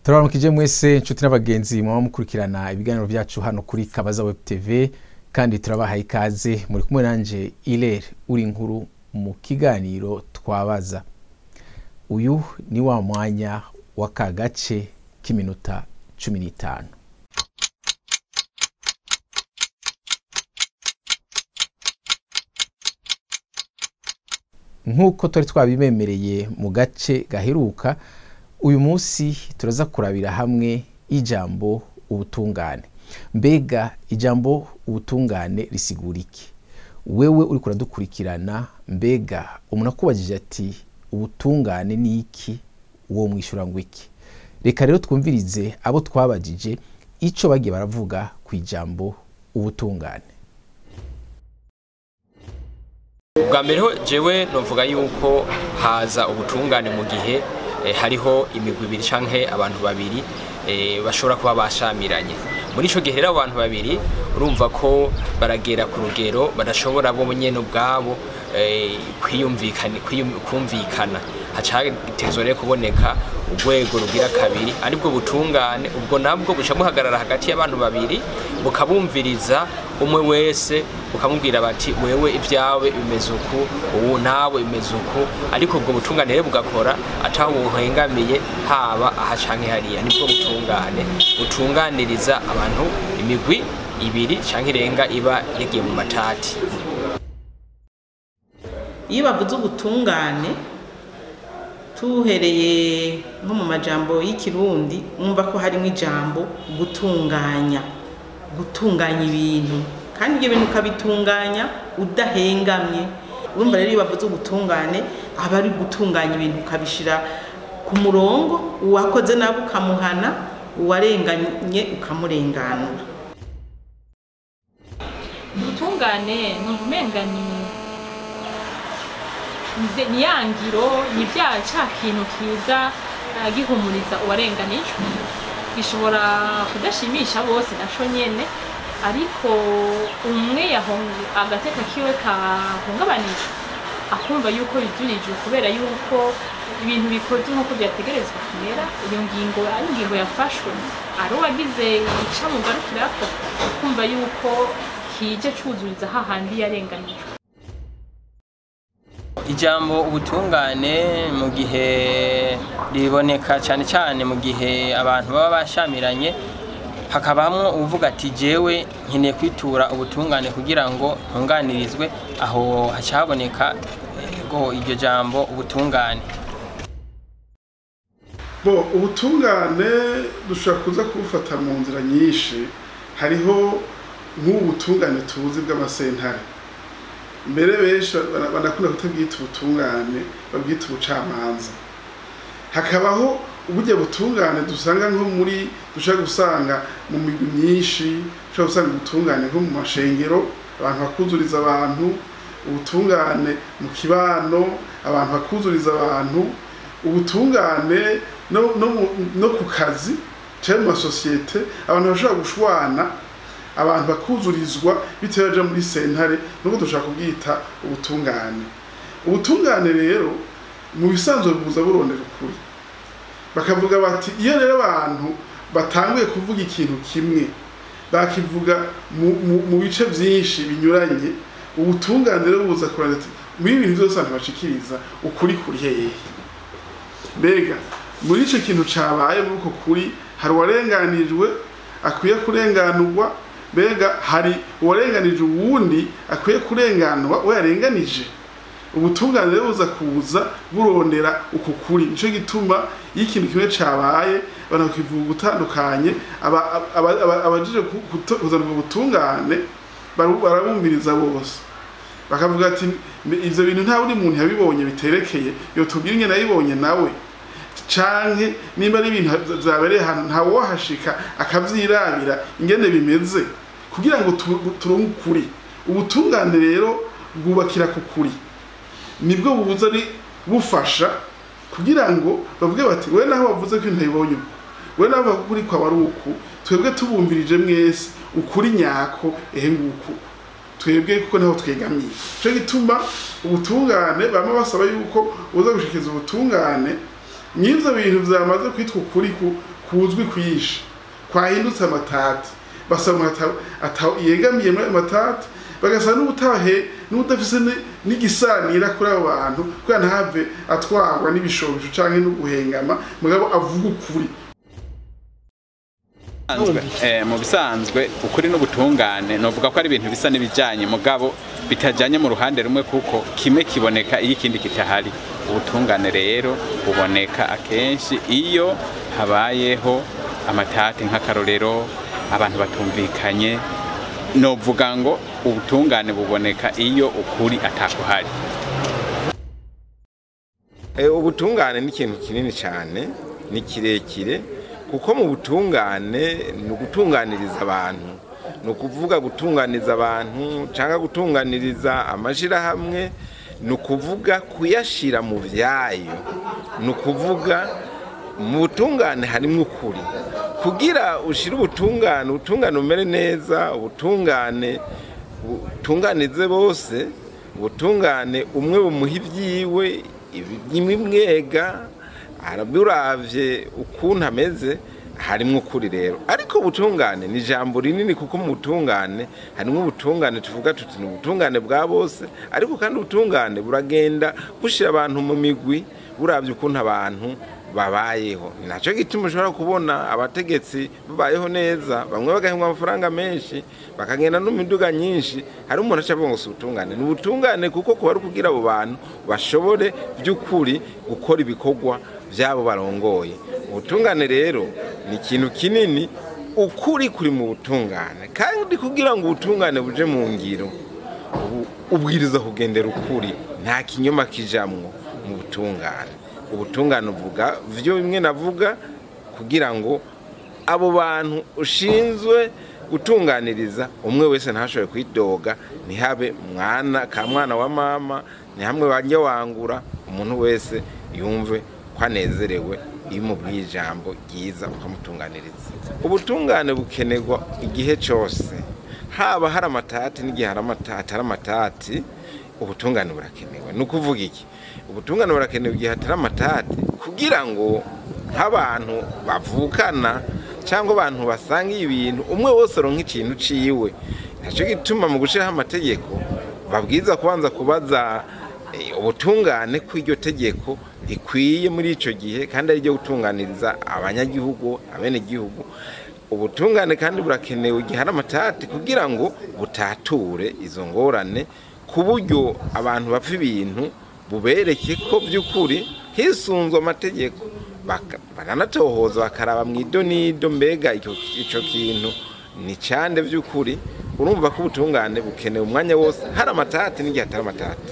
turabaramukije mwese inshuti n'abagenzi muba mukurikirana ibiganiro byacu hano kuri kabaza web tv kandi turabahaye ikaze muri kumwe nanje irere uri inkuru mu kiganiro twabaza uyu ni wa mwanya w'aka gace k'iminota cumi n'itanu nk'uko twari twabibemereye mu gace gaheruka uyu munsi turaza kurabira hamwe ijambo ubutungane mbega ijambo ubutungane risigura iki wewe uri kuradukurikirana mbega umuntu akubajije ati ubutungane ni iki uwo mwishyura ngo iki reka rero twumvirize abo twabajije icyo bagiye baravuga ku ijambo ubutungane ubwa mbere ho jewe novuga yuko haza ubutungane mu gihe eh, hariho imigwi ibiri canke abantu babiri eh, bashobora kuba bashamiranye muri ico gihe rero abo bantu babiri urumva ko baragera ku rugero badashobora bo nyene ubwabo eh, kwiyumvikana kwiyum- kumvikana haca hagitezwa rero kuboneka urwego rugira kabiri aribwo butungane ubwo nabwo buca buhagarara hagati y'abantu babiri bukabumviriza umwe wese bukamubwira bati wewe ibyawe bimeze uku ubu nawe bimeze uku ariko ubwo butungane rero bugakora ataho buhengamiye haba aha canke hariya nibwo butungane butunganiriza abantu imigwi ibiri canke irenga iba yagiye mu matati iyo bavuze ubutungane tuhereye nko mu majambo y'ikirundi mwumva ko harimo ijambo gutunganya gutunganya ibintu kandi ibyo bintu ukabitunganya udahengamye urumva rero iyo bavuze ubutungane aba ari gutunganya ibintu ukabishyira ku murongo uwakoze nabi ukamuhana uwarenganye ukamurenganura ubutungane ni umenga ni ni- ni ya ngiro ni bya ca kintu kiza eh, gihumuriza uwarenganijwe gishobora kudashimisha bose naco nyene ariko umwe yahong- agateka kiwe kahungabanijwe akumva yuko bijurijwe kubera yuko ibintu bikoze nk'uko byategerezwa kumera iyo ngingo ari ingingo yafashwe ari uwagize icamugarukirako akumva yuko kije cuzuriza hahandi yarenganijwe ijambo ubutungane mu gihe riboneka cyane cyane mu gihe abantu baba bashamiranye hakabamo uvuga ati jewe nkeneye kwitura ubutungane kugira ngo ntunganirizwe aho haca haboneka ngo iryo jambo ubutungane bo ubutungane dushobora kuza kubufata mu nzira nyinshi hariho nk'ubu butungane tubuzi bw'amasentare mbere benshi bana- banakunda kutabwita ubutungane babwita ubucamanza hakabaho uburyo butungane dusanga nko muri dushobora gusanga mu migwi myinshi dushobora gusanga ubutungane nko mu mashengero abantu bakuzuriza abantu ubutungane mu kibano abantu bakuzuriza abantu ubutungane no, no, mu- no ku kazi cyangwa mu masosiyete abantu bashobora gushwana abantu bakuzurizwa bitewe baja muri sentare nuko dushobora kubwita ubutungane ubutungane rero mu bisanzwe buza burondera ukuri bakavuga bati iyo rero abantu batanguye kuvuga ikintu kimwe bakivuga mu, mu, mu bice byinshi binyuranye ubutungane rero buza kurondera ati muri ibi bintu byose abantu bashikiriza ukuri kuri hehe mbega muri icyo kintu cyabaye muri uko kuri hari uwarenganijwe akwiye kurenganurwa mbega hari uwarenganije uwundi akwiye kurenganurwa we yarenganije ubutungane rero buza kuza burondera uku kuri nicyo gituma iyo ikintu kimwe cyabaye abantu bakivuga ubutandukanye aba- aba- aba- abajije ku- kuto- kuzana ubwo butungane baru- barabumviriza bose bakavuga ati "Mbe ivyo bintu nta wundi muntu yabibonye biterekeye yotubwira ingene yabibonye nawe canke nimba ari ibintu vyabereye ahantu ntawe wahashika akavyirabira ingene bimeze kugira ngo tu- turonke ukuri ubutungane rero bwubakira ku kuri nibwo buza ari bufasha kugira ngo bavuge bati we naho wavuze ko ntibibonye uku we naho bavuga ko ukuri kwawe ari uku twebwe tubumvirije mwese ukuri nyako ehe nguku twebwe kuko naho twegamiye cyo gituma ubutungane bama basaba yuko uza gushikiriza ubutungane n'ivyo bintu vyamaze kwitwa ukuri ku- kuzwi kwinshi kwahindutse amatati basaba umuntu ata- ata- yegamiye muri ayo matati bagasaba n'ubutahe n'ubudafise ni- n'igisanira kuri abo bantu kugira ntave atwarwa n'ibishobisho canke no guhengama mugabo avuga ukuri bisanzwe eh, mu bisanzwe ukuri n'ubutungane novuga ko ari ibintu bisa n'ibijanye mugabo bitajanye mu ruhande rumwe kuko kimwe kiboneka iyo ikindi kitahari ubutungane rero buboneka akenshi iyo habayeho amatati nk'akarorero abantu batumvikanye novuga ngo ubutungane buboneka iyo ukuri atakuhari Eh, ubutungane ni ikintu kinini cyane ni kirekire kuko mu butungane ni ugutunganiriza abantu ni ukuvuga gutunganiriza abantu cyangwa gutunganiriza amashyirahamwe ni ukuvuga kuyashyira mu byayo ni ukuvuga mu butungane harimo ukuri kugira ushyire ubutungane ubutungane bumere neza ubutungane butunganize bose ubutungane umwe bumuha ibyiwe imwega araburavye ukuntu ameze harimo ukuri rero ariko ubutungane ni ijambo rinini kuko mu butungane harimo ubutungane tuvuga tuti ni ubutungane bwa bose ariko kandi ubutungane buragenda bushyira abantu mu migwi buravye ukuntu abantu babayeho ni nacyo gituma ushobora kubona abategetsi babayeho neza bamwe bagahembwa amafaranga menshi bakagenda no mu miduga nyinshi hari umuntu aca avuga ngo si ubutungane ni ubutungane kuko kuba ari kugira abo bantu bashobore by'ukuri gukora ibikorwa byabo barongoye ubutungane rero ni ikintu kinini ukuri kuri mu butungane kandi kugira ngo ubutungane buje mu ngiro ubu- ubwiriza kugendera ukuri nta kinyoma kijamwo mu butungane ubutungane uvuga byo bimwe navuga kugira ngo abo bantu ushinzwe gutunganiriza umwe wese ntashobore kwidoga ntihabe mwana ka mwana wa mama ntihamwe bajya wangura umuntu wese yumve ko anezerewe iyo umubwiye ijambo ryiza ukamutunganiriza ubutungane bukenerwa igihe cyose haba hari amatati n'igihe hari amata- hatari amatati ubutungane burakenewe ni ukuvuga iki ubutungane burakenewe igihe hatari amatati kugira ngo nk'abantu bavukana cyangwa abantu basangiye ibintu umwe wese aronka ikintu ciwe nacyo gituma mu gushyiraho amategeko babwiza kubanza kubaza eh, ubutungane ko iryo tegeko rikwiye muri icyo gihe kandi ari ryo gutunganiriza abanyagihugu abenegihugu ubutungane kandi burakenewe igihe hari amatati kugira ngo butature izo ngorane ku buryo abantu bapfa ibintu bubereke ko by'ukuri hisunzwe amategeko baka- baranatohoza bakaraba mu idonido mbega icyo icyo kintu ni cyande by'ukuri urumva ko ubutungane bukenewe umwanya wose hari amatati n'igihe hatari amatati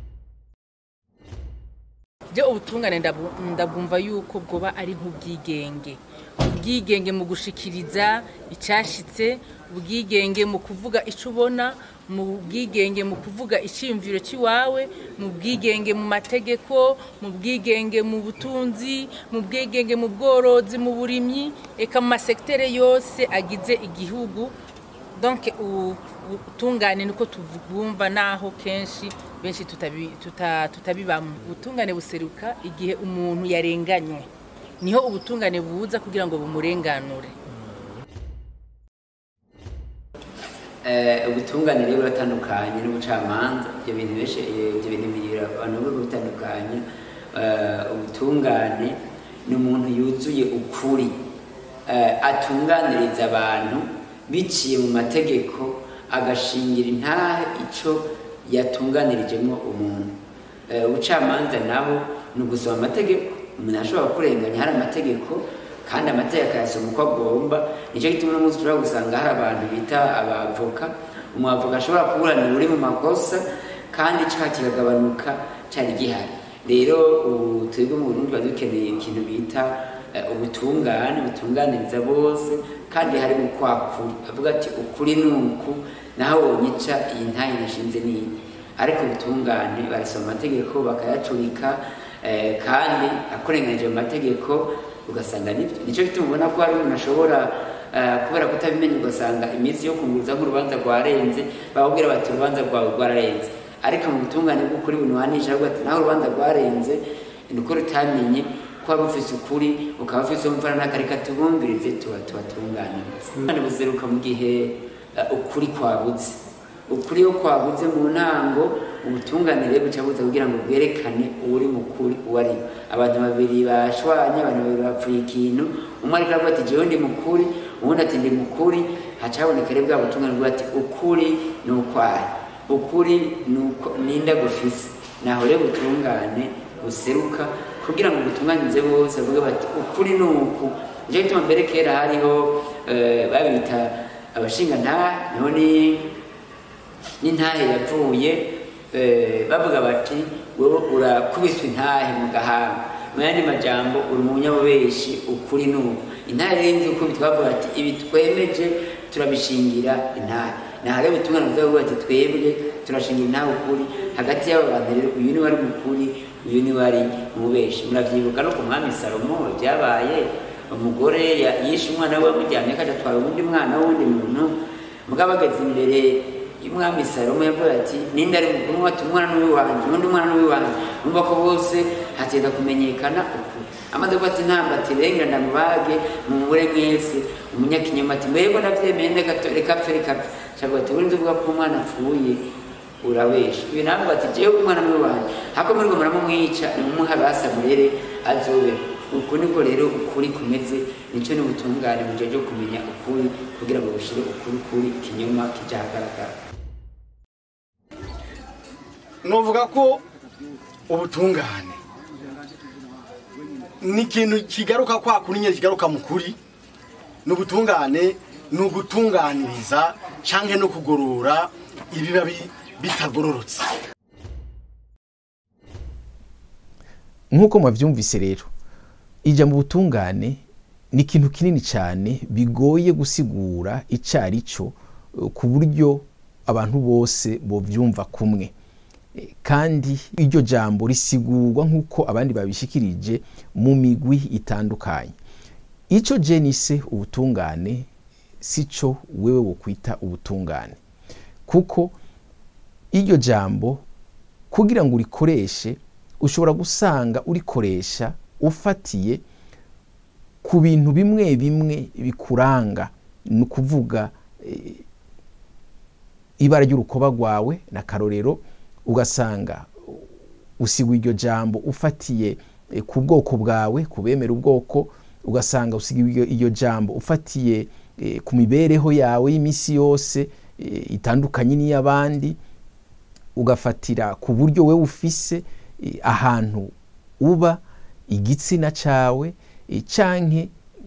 byo ubutungane ndabu- ndabwumva yuko bwoba ari nk'ubwigenge ubwigenge mu gushikiriza icyashitse ubwigenge mu kuvuga icyo ubona mu bwigenge mu kuvuga icyiyumviro cy'iwawe mu bwigenge mu mategeko mu bwigenge mu butunzi mu bwigenge mu bworozi mu burimyi eka mu masekitere yose agize igihugu donc u- ubutungane niko tubwumva naho kenshi benshi tutabi- tuta- tutabibamo ubutungane buseruka igihe umuntu yarenganywe niho ubutungane buza kugira ngo bumurenganure Eh, ubutungane rero buratandukanye n'ubucamanza ibyo bintu benshi eh, ibyo bintu bibiri abantu bo bitandukanye Eh, ubutungane ni umuntu yuzuye ukuri Eh, atunganiriza abantu biciye mu mategeko agashingira intahe ico yatunganirijemo umuntu Eh, ubucamanza nabo ni ugusoma amategeko umuntu ashobora kurenganya hari amategeko kandi amategeko akayasoma uko agomba nicyo gituma uno munsi ushobora gusanga hari abantu bita abavoka umwavoka ashobora kuburanira uri mu makosa kandi icyaha kikagabanuka cyari gihari rero ubu twebwe mu burundi tuba dukeneye ikintu bita eh, ubutungane butunganiriza bose kandi harimo ukwakuri avuga ati ukuri ni uku naho wonyica iyi ntayi nashinze niyi ariko ubutungane barasoma amategeko bakayacurika eh, kandi akorenganije mu mategeko ugasanga nibyo nicyo gituma ubona ko hari umuntu ashobora eh, kubera kutabimenya ugasanga iminsi yo kunguruza nk'urubanza rwarenze bababwira bati urubanza rwawe rwararenze ariko mu butungane bw'ukuri bunuhanisha avuga ati naho urubanza rwarenze ni uko rutamenye ko ko wari ufise ukuri ukaba ufise umvana n'akareka tubumvirize tuba tubatunganiriza kandi buzeruka mu gihe eh, ukuri kwabuze ukuri iyo kwabuze mu ntango ubutunganire buca buza kugira ngo bwerekane uri mukuri uwo ari we. abantu babiri bashwanye abantu babiri bapfuye ikintu umwe ariko aravuga ati jewe ndi mukuri uwundi ati ndi mukuri haca haboneka rero bwa butunganire bwa ati ukuri ni ukwahe ukuri ni uko ninda gufise naho rero butungane buseruka kugira ngo butunganize bose bavuge bati ukuri ni uku nicyo gituma mbere kera hariho eh, babita abashingantahe niho ni n'intahe yavuye eh, bavuga bati wowe urakubiswe intahe mu gahanga mu yandi majambo uri umunyabubeshi ukuri n'ubu intahe rero nzi uko bitwavuga ati ibi twemeje turabishingira intahe naho rero ubutumwa buvuga ati twebwe turashingira intahe ukuri hagati y'abo bantu rero uyu ni wari mukuri uyu ni wari mubeshi muravyibuka no ku mwami salomo byabaye umugore ya- yishe umwana we wamujyanye akaja atwara uwundi mwana w'uwundi muntu mugabo ageze imbere y'umwami salomo yavuga ati ninde ari mukuru ati umwana n'uwiwanje undi mwana n'uwiwanje numva ko bose hatenda kumenyekana ukuri amaze kuba ati ntabwo ati renga ndamubage mumure mwese umunyakinyoma ati mbego navyemeye reka to- reka apfe reka apfe shavuga ati urinzi uvuga ko umwana apfuye urabesha ibi navuga ati jewe umwana n'uwiwanje hako muri muramumwica nimumuhe abasamurere azobe uku niko rero ukuri kumeze nicyo ni ubutungane mu gihe cyo kumenya ukuri kugira ngo bushire ukuri kuri ikinyoma kija ahagaragara novuga ko ubutungane ni ikintu kigaruka kwa kuri nyine kigaruka mu kuri ni ubutungane ni ugutunganiriza cyangwa no kugorora ibiba bi- bitagororotse nk'uko mwabyumvise rero ijya mu butungane ni ikintu kinini cyane bigoye gusigura icyo ari cyo eh, ku buryo abantu bose bobyumva kumwe Eh, kandi iryo jambo risigurwa nk'uko abandi babishikirije mu migwi itandukanye icyo jenise ubutungane si cyo wewe wokwita ubutungane kuko iryo jambo kugira ngo urikoreshe ushobora gusanga urikoresha ufatiye ku bintu bimwe bimwe bikuranga ni ukuvuga eh, ibara ry'urukoba rwawe na karorero ugasanga usigwa iryo jambo ufatiye eh, ku bwoko bwawe ku bemera ubwoko ugasanga usiga iryo- iryo jambo ufatiye eh, ku mibereho yawe y'iminsi yose eh, itandukanye n'iy'abandi ugafatira ku buryo we ufise eh, ahantu uba igitsina cyawe eh, canke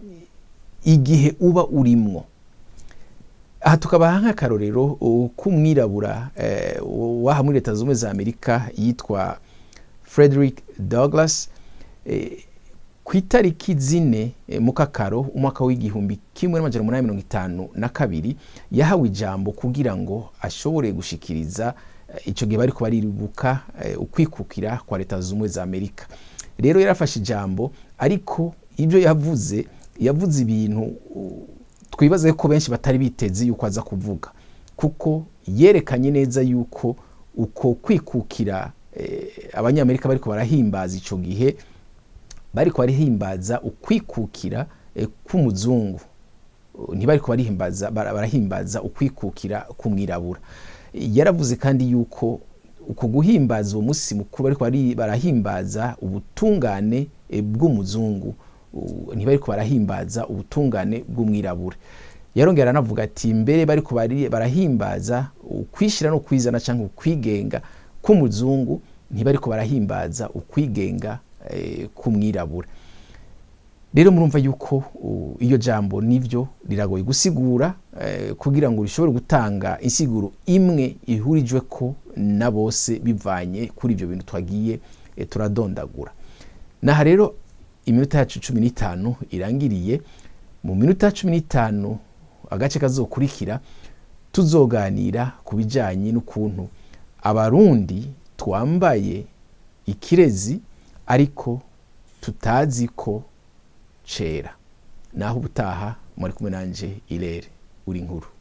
igihe uba urimwo aha tukabaha nk'akarorero uh, k'umwirabura eh, waha muri leta zunze ubumwe za amerika yitwa frederick douglas eh, ku itariki zine eh, mu kakaro umwaka w'igihumbi kimwe n'amajana umunani mirongo itanu na kabiri yahawe ijambo kugira ngo ashobore gushikiriza eh, ico gihe bariko baribuka eh, ukwikukira kwa leta zunze ubumwe za amerika rero yarafashe ijambo ariko ibyo yavuze yavuze ibintu uh, twibaze ko benshi batari biteze yuko aza kuvuga kuko yerekanye neza yuko uko kwikukira eh, abanyamerika bariko barahimbaza ico gihe bariko barahimbaza ukwikukira eh, k'umuzungu Uh, ntibariko barihimbaza bara- barahimbaza ukwikukira k'umwirabura yaravuze kandi yuko uko guhimbaza uwo munsi mukuru bariko bari- barahimbaza ubutungane eh, bw'umuzungu Uh, ntibariko barahimbaza ubutungane bw'umwirabura yarongera aranavuga ati mbere bariko bari- barahimbaza ukwishyira no kwizana cyangwa ukwigenga k'umuzungu ntibariko barahimbaza ukwigenga eh, k'umwirabura rero murumva yuko uh, iyo jambo nivyo riragoye gusigura eh, kugira ngo rishobore gutanga insiguro imwe ihurijwe ko na bose bivanye kuri ibyo bintu twagiye eh, turadondagura naha rero iminota yacu cumi n'itanu irangiriye mu minota cumi n'itanu agace kazokurikira tuzoganira ku bijyanye n'ukuntu abarundi twambaye ikirezi ariko tutazi ko cera naho ubutaha muri kumwe nanje irere uri nkuru